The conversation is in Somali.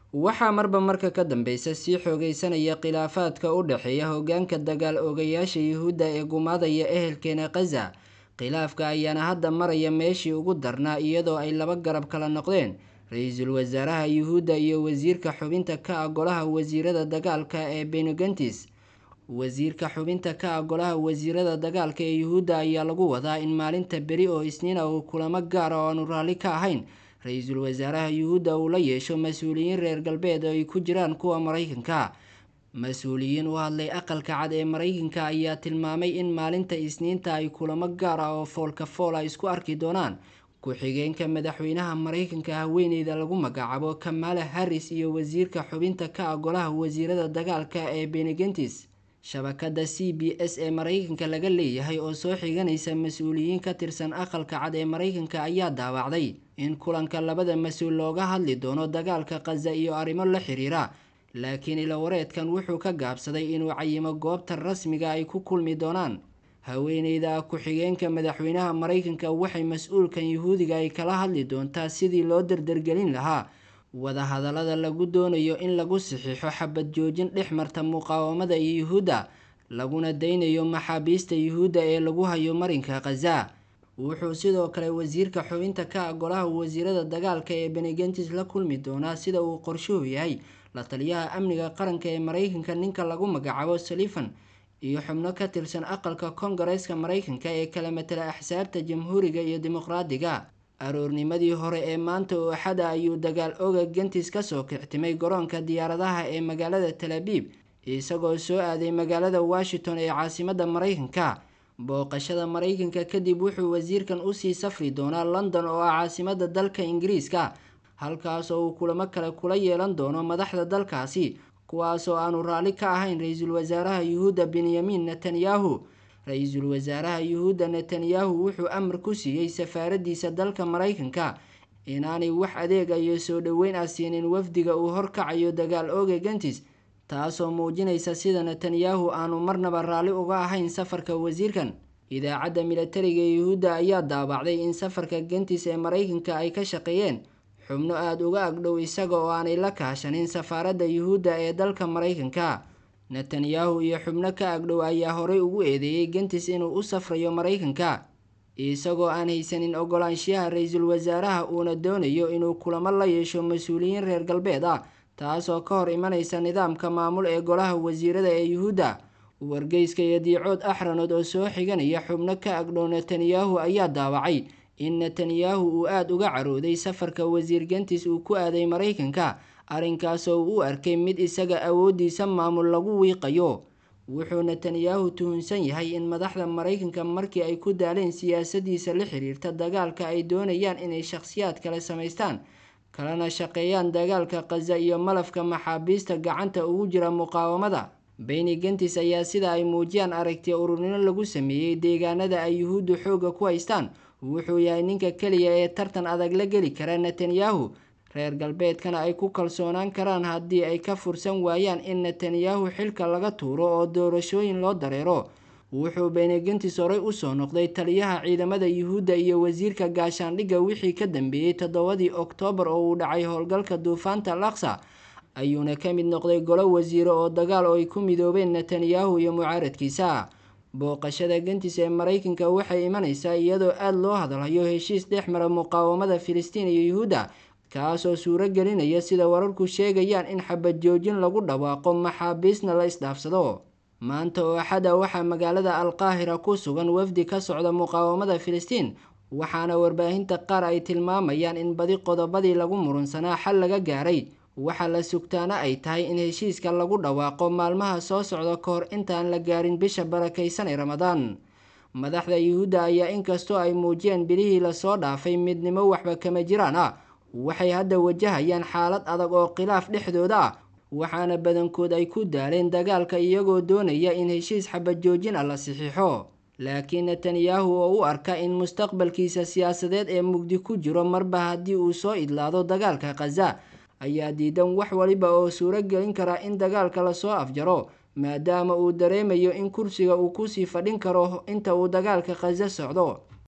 waxaa marba marka ka dambeysa sii xoogeysanaya khilaafaadka u dhexeeya hoggaanka dagaal oogayaasha yuhuudda ee gumaadaya ehelkeena khaza khilaafka ayaana hadda maraya meeshii ugu darnaa iyadoo ay laba garab kala noqdeen ra-iisul wasaaraha yuhuudda iyo wasiirka xubinta ka ah golaha wasiirada dagaalka ee benegantis wasiirka xubinta ka ah golaha wasiirada dagaalka ee yuhuudda ayaa lagu wadaa in maalinta beri oo isniina uu kulamo gaara oo aanu raalli ka ahayn ra-iisul wasaaraha yuhuudda uu la yeesho mas-uuliyiin reer galbeed oo ay ku jiraan kuwa maraykanka mas-uuliyiin u hadlay aqalka cad ee maraykanka ayaa tilmaamay in maalinta isniinta ay kulamo gaar ah oo foolka fool a isku arki doonaan ku-xigeenka madaxweynaha maraykanka haweeneyda lagu magacaabo kamala harris iyo wasiirka xubinta ka ah golaha wasiirada dagaalka ee benegentis shabakada c b s ee maraykanka laga leeyahay oo soo xiganaysa mas-uuliyiin ka tirsan aqalka cad ee maraykanka ayaa daawacday in kulanka labada mas-uul looga hadli doono dagaalka khaza iyo arrimo la xiriira laakiin ilawareedkan wuxuu ka gaabsaday inuu cayimo goobta rasmiga ay ku kulmi doonaan haweeneyda ku-xigeenka madaxweynaha maraykanka waxay mas-uulkan yuhuudiga ay kala hadli doontaa sidii loo dardargelin lahaa wadahadallada lagu doonayo in lagu saxiixo xabad joojin dhex marta muqaawamada iyo yuhuudda laguna daynayo maxaabiista yuhuudda ee lagu hayo marinka khaza wuxuu sidoo kale wasiirka xubinta ka ah golaha wasiirada dagaalka ee benegentis la kulmi doonaa sida uu qorshuhu yahay la taliyaha amniga qaranka ee maraykanka ninka lagu magacaabo salifan iyo xubno ka tirsan aqalka kongareeska maraykanka ee kala matala axsaabta jamhuuriga iyo dimuqraadiga aroornimadii hore ee maanta oo axada ayuu dagaal oga gentis kasoo kictimay garoonka diyaaradaha ee magaalada talaabib isagoo soo aaday magaalada washington ee caasimadda maraykanka booqashada maraykanka kadib wuxuu wasiirkan usii safri doonaa london oo ah caasimadda dalka ingiriiska halkaas oo uu kulamo kale kula yeelan doono madaxda dalkaasi kuwaasoo aanu raalli ka ahayn ra-iisul wasaaraha yuhuudda benyamin netanyahu ra-iisul wasaaraha yuhuudda netanyahu wuxuu amar ku siiyey safaaradiisa dalka maraykanka inaanay wax adeega iyo soo dhoweyn ah siinin wafdiga uu horkacayo dagaal ooga gentis taasoo muujinaysa sida netanyahu aanu marnaba raalli uga ahayn safarka wasiirkan idaacadda milatariga yuhuudda ayaa daabacday in safarka gentis ee maraykanka ay ka shaqeeyeen xubno aada uga agdhow isaga oo aanay la kaashanin safaaradda yuhuudda ee dalka maraykanka netanyahu iyo xubno ka agdhow ayaa horey ugu eedeeyey gentis inuu u safrayo maraykanka isagoo aan haysanin ogolaanshiyaha ra-iisul wasaaraha uuna doonayo inuu kulamo la yeesho mas-uuliyiin reer galbeed ah taasoo ka hor imanaysa nidaamka maamul ee golaha wasiirada ee yuhuudda wargeyska iyo diicood axranood oo soo xiganaya xubno ka agdhow netanyahu ayaa daawacay in netanyahu uu aada uga carooday safarka wasiir gentis uu ku aaday maraykanka arrinkaasoo uu u arkay mid isaga awooddiisa maamul lagu wiiqayo wuxuu netanyahu tuhunsan yahay in madaxda maraykanka markii ay ku daaleen siyaasadiisa la xiriirta dagaalka ay doonayaan inay shakhsiyaad kale samaystaan kalena shaqeeyaan dagaalka khaza iyo malafka maxaabiista gacanta ugu jira muqaawamada beni gentis ayaa sida ay muujiyaan aragti ururnimo lagu sameeyey deegaanada ay yuhuuddu xoogga ku haystaan wuxuu yahay ninka keliya ee tartan adag la geli kara netanyahu reer galbeedkana ay ku kalsoonaan karaan haddii ay ka fursan waayaan in netanyahu xilka laga tuuro oo doorashooyin loo dareero wuxuu benegentis horey usoo noqday taliyaha ciidamada yuhuudda iyo wasiirka gaashaandhigga wixii ka dambeeyey toddobadii oktoobar oo uu dhacay howlgalka duufaanta laksa ayuuna ka mid noqday golo wasiiro oo dagaal oo ay ku midoobeen netanyahu iyo mucaaradkiisa booqashada gentis ee maraykanka waxay imanaysaa iyadoo aada loo hadalhayo heshiis dhex mara muqaawamada filistiin iyo yuhuudda kaasoo suuro gelinaya sida wararku sheegayaan in xabad joojin lagu dhawaaqo maxaabiisna la isdhaafsado maanta oo axada waxaa magaalada alqaahira ku sugan wafdi ka socda muqaawamada filistiin waxaana warbaahinta qaar ay tilmaamayaan in badi qodobadii lagu murunsanaa xal laga gaaray waxaa la sugtaana ay tahay in heshiiska lagu dhawaaqo maalmaha soo socda ka hor intaan la gaarin bisha barakaysan ee ramadaan madaxda yuhuudda ayaa inkastoo ay muujiyeen bilihii lasoo dhaafay midnimo waxba kama jiraan ah waxay hadda wajahayaan xaalad adag oo khilaaf dhexdooda ah waxaana badankood ay ku daaleen dagaalka iyagoo doonaya in heshiis xabad joojin ah la saxiixo laakiin netanyahu oo u arka in mustaqbalkiisa siyaasadeed ee mugdi ku jiro marba haddii uu soo idlaado dagaalka khaza ayaa diidan wax waliba oo suuro gelin kara in dagaalka lasoo afjaro maadaama uu dareemayo in kursiga uu kusii fadhin karo inta uu dagaalka khaza socdo